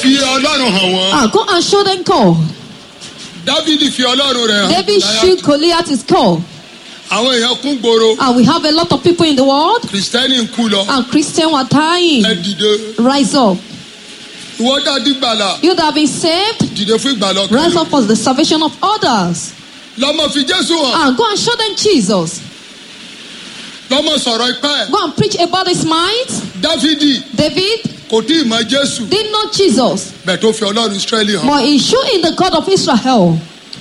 fi ọlọ́run hàn wọ́n. Ah, go and show them God. dávidi fi ọlọ́run rẹ̀ hàn. David shoot Goliath is called. àwọn èèyàn kún gbòòrò. And we have a lot of people in the world. kìrìsìtẹ́nì ń kú lọ. And Christians were dying. ẹ dìde. Rise up. ìwọ dàdí gbàlà. You that have been saved, dìde fún ìgbàlà rise ọkàn. up for the salvation of others. lọ́mọ fi jésù hàn. And go and show them Jesus. lọ́mọ sọ̀rọ̀ ipá ẹ̀. Go and preach about his might. dávidi David kò tí ì mọ jésù. did not Jesus, bẹ́ẹ̀ tó fi ọlọ́run israẹli hàn. but he showed in the God of Israel.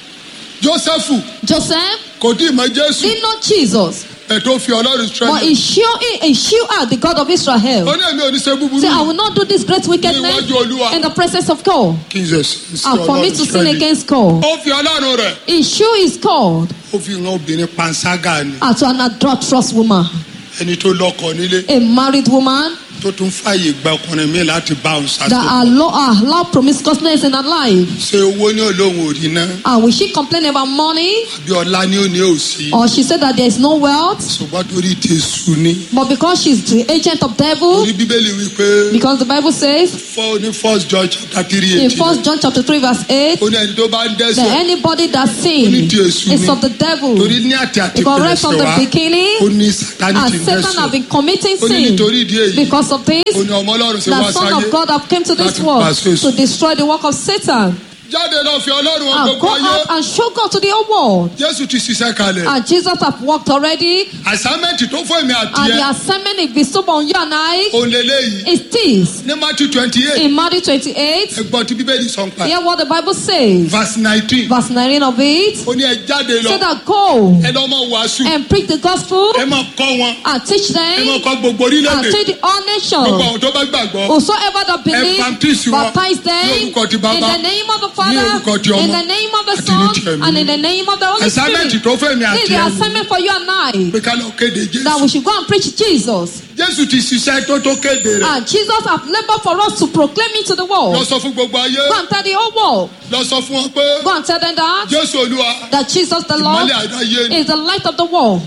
jósẹ́fù Joseph kò tí ì mọ jésù. did not Jesus, bẹ́ẹ̀ tó fi ọlọ́run but israẹli he showed he showed out the God of ó Israel. ní èmi ò ní ṣe búburú. Say, I will not do this great wickedness Níwájú Olúwa. in the presence of God. kí n ṣe sí And for me ọlọ́run to sin israẹli. against God. ó fi ọlọ́run rẹ̀. He showed his God ó fi hàn obìnrin panṣágà ni. as to an adulterous woman, ẹni tó lọ́kọ nílé. a married woman tó tún fàyè gba ọkùnrin mi láti bá òun that ṣàṣepọ̀. allow, allow promiscuousness in her life. ṣé owó ní olóhùn òrí náà And will she complain about money? àbí ọlá ní òní òsì. Or she said that there is no wealth? ṣùgbọ́n torí ti sùn ni. But because she's the agent of devil, torí bíbélì wí pé because the Bible says fọ́ ní first George chapter three in eighteen. First John chapter 3, verse 8, ó ní ẹni tó bá ń that dẹ́sẹ̀. anybody that sins Only the Èṣù is ni. of the devil. torí ní àti àti Because right from pẹ̀lẹ́sẹ̀ the wá beginning, ó ní sátani ti and ń Satan have dẹ́sẹ̀. been committing ó ní sin. nítorí ìdí èyí Because of this, ó ní ọmọ ọlọ́run ṣe wá the Son sáyé. of God have come to this láti world pàṣẹ èṣù. to destroy the work of Satan. jáde lọ fi ọlọ́run hàn And go gbogbo ayé. out and show God to the whole world. jésù ti ṣiṣẹ́ kalẹ̀. And Jesus have worked already. àsámẹ́ǹtì tó fún èmi àti And ẹ the assignment is bestowed on you and I òun lélẹ́yìí is this. ní Matthew twenty eight In Matthew 28, ẹgbọ́n tí bíbélì sọ ń pa hear what the Bible says. verse nineteen Verse 19 of it. ó ní ẹ jáde Say lọ that go ẹ lọ́ mọ wàásù and preach the gospel ẹ mọ kọ́ wọn and teach ẹ mọ them kọ́ gbogbo and orílẹ̀-èdè teach the all gbogbo nations. àwọn tó bá gbàgbọ́ Whosoever that believe, baptize wọn baptize them ní in orúkọ ti Baba, the name of the ní orúkọ Father, ti Ọmọ, in the name of the àti ní ti Son, Ẹ̀mí and in the name of the Holy àsámẹ́ǹtì Spirit. tó fún èmi This àti is the ẹ assignment for you and I. pé ká lọ kéde That we jésù should go and preach Jesus. jésù ti ṣiṣẹ́ tó tó kéde rẹ̀ And Jesus have labored for us to proclaim it to the lọ world. sọ fún gbogbo ayé Go and tell the whole world. lọ sọ fún wọn pé Go and tell them that. jésù olúwa That Jesus the Lord ìmọ́lẹ̀ àdáyé ni is the light of the world.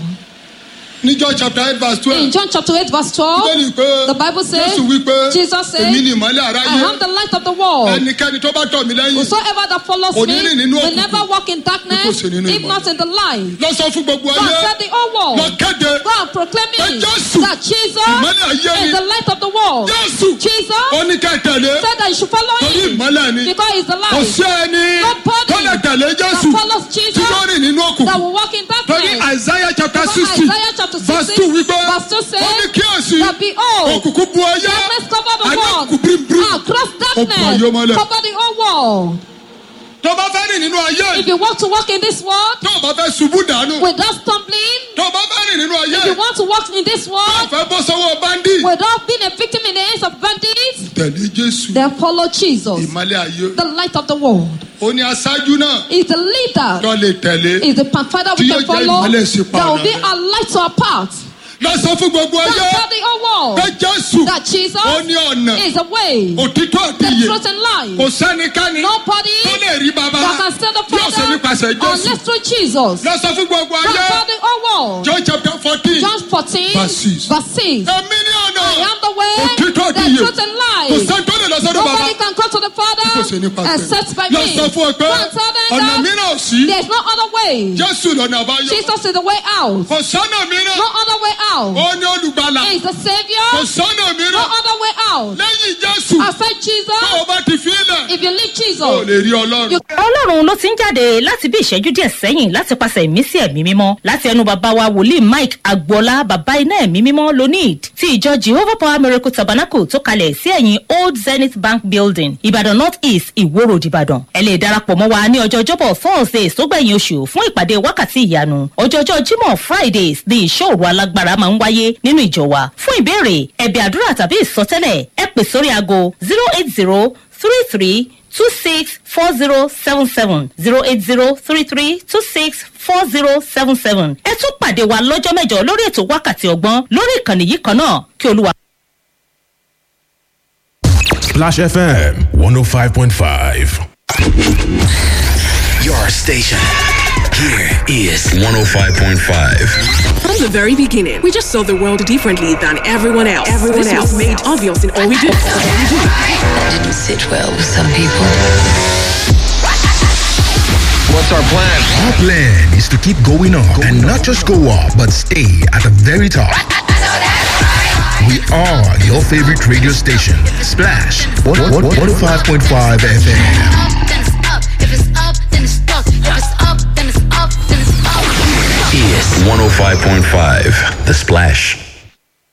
ní John chapter eight verse In twelve John chapter 8, verse 12, bíbélì pé the Bible says, jésù wí pé Jesus said, èmi ni ìmọ́lẹ̀ I àráyé am the light of the world. ẹnikẹ́ni tó bá tọ̀ mí lẹ́yìn Whosoever that follows Kò me ní rìn nínú will òkùnkùn. never walk in darkness, Bí kò ṣe nínú if ìmọ́lẹ̀. not in the light. lọ sọ fún gbogbo Go and ayé tell the whole lọ world. kéde Go and proclaim Pé it Jésù, that Jesus ìmọ́lẹ̀ ayé is ni the light of the world. jésù Jesus oníkẹ́tẹ̀lé said that you should follow torí him ìmọ́lẹ̀ ni because he's the kò light sí ẹni Nobody tó lè tẹ̀lé that jésù follows tí Jesus yóò rìn nínú that òkùnkùn will walk in torí darkness. isaiah chapter Because sixty Isaiah chapter verse 60, two wípé verse 2 says ó ní kíyèsí that behold, òkùnkùn bu ayé darkness cover the àní world. òkùnkùn bíríbírí Across Ó bu ayé darkness, mọ́lẹ̀. cover the whole world. tó bá fẹ́ rìn nínú ayé If you want to walk in this world tó bá fẹ́ ṣubú dànù without stumbling, tó bá fẹ́ rìn nínú ayé if you want to walk in this tó world fẹ́ bọ́ sọ́wọ́ báńdì without being a victim in the hands of bandits, tẹ̀lé jésù then follow Jesus, ìmọ́lẹ̀ ayé the light of the world. ó ní aṣáájú náà Is the leader, tó lè tẹ̀lé is the pathfinder we Tí can yóò jẹ́ follow. ìmọ́lẹ̀ sí pa That will ọ̀nà be rẹ̀. our light to our path. lọ sọ fún gbogbo Don't ayé tell the whole pé world jésù that Jesus ó ní ọ̀nà is the way, òtítọ́ àti the ìyè truth and kò life. sẹ́nikẹ́ni Nobody tó lè rí bàbá that can stand the bí ọ̀sẹ̀ nípasẹ̀ Father jésù unless through Jesus. lọ sọ fún gbogbo Don't ayé tell the whole world. john chapter fourteen John 14, Verse six. verse 6. èmi ní ọ̀nà I am the way, òtítọ́ àti the ìyè truth and kò life. sẹ́ni tó lè lọ sọ́dọ̀ bàbá Nobody can come to the bí kò ṣe Father nípasẹ̀ except by lọ me. sọ fún ọ pé Go and tell them ọ̀nà that mìíràn ò sí there's no other way. jésù lọ́nà àbáyọ Jesus is the way out. kò sọ́nà mìíràn No other way out. ó ní olùgbàlà He is the kò Savior. sọ́nà No mìíràn other way out. lẹ́yìn jésù Aside tó o Jesus, bá ti fi ilẹ̀ if you leave o Jesus, lè rí ọlọ́run. you ọlọ́run ló ti ń jáde láti bí ìṣẹ́jú díẹ̀ sẹ́yìn láti pàṣẹ ìmísí ẹ̀mí mímọ́ láti ẹnu bàbá wa wòlíì mike agboola bàbá iná ẹ̀mí mímọ́ lonid ti ìjọ jehovah power miracle tabernacle tó kalẹ̀ sí ẹ̀yìn old zenith bank building ìbàdàn north east ìwó road ìbàdàn ẹ lè darapọ̀ mọ́ wa ní ọjọ́ ọjọ́bọ̀ thursdays tó gbẹ̀yìn oṣù fún ìpàdé wákàtí ìyanu ọjọ́jọ́ jímọ̀ fridays ní ìṣòro alágbára máa ń wáyé nínú ìjọ wa fún ìbéèrè ẹ̀bẹ̀ àdúrà tàbí ìsọtẹ́lẹ̀ ẹ pè sórí aago zero eight zero three three two six four zero seven seven zero eight zero three three two six four zero seven seven. ẹ tún pàdé wa lọ́jọ́ mẹ́jọ lórí ètò wákàtí ọgbọ́n lórí ìkànnì yìí kan náà kí olúwa. Splash FM 105.5. Your station. Here is 105.5. From the very beginning, we just saw the world differently than everyone else. Everyone this else was made obvious in all we do. That didn't sit well with some people. What's our plan? Our plan is to keep going up and not just go up, but stay at the very top. We are your favorite radio station, Splash 105.5 FM. Is 105.5 The Splash.